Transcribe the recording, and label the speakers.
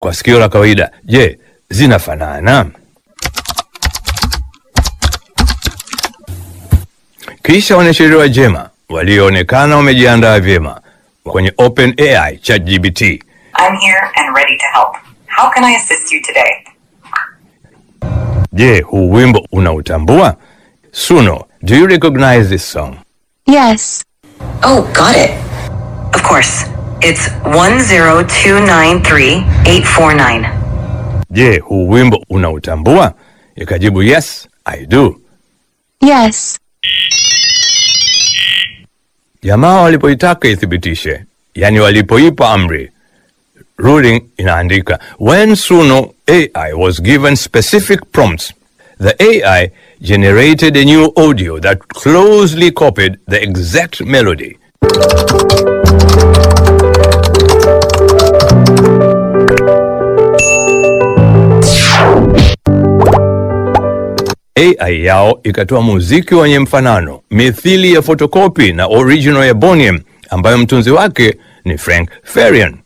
Speaker 1: kwa sikio la kawaida, je, zinafanana? Kisha wanasheria wa Jema walioonekana wamejiandaa vyema kwenye OpenAI ChatGPT.
Speaker 2: I'm here and ready to help. How can I assist you today?
Speaker 1: Je, huu wimbo unautambua? Suno, do you recognize this song?
Speaker 3: Yes.
Speaker 2: Oh, got it. Of course. It's 10293-849.
Speaker 1: Je, huu wimbo unautambua? Ikajibu yes, I do.
Speaker 3: Yes.
Speaker 1: Jamaa walipoitaka ithibitishe, yani walipoipa amri, ruling inaandika when Suno AI was given specific prompts, the AI generated a new audio that closely copied the exact melody. AI yao ikatoa muziki wenye mfanano mithili ya fotokopi na original ya Boniem ambayo mtunzi wake ni Frank Farian.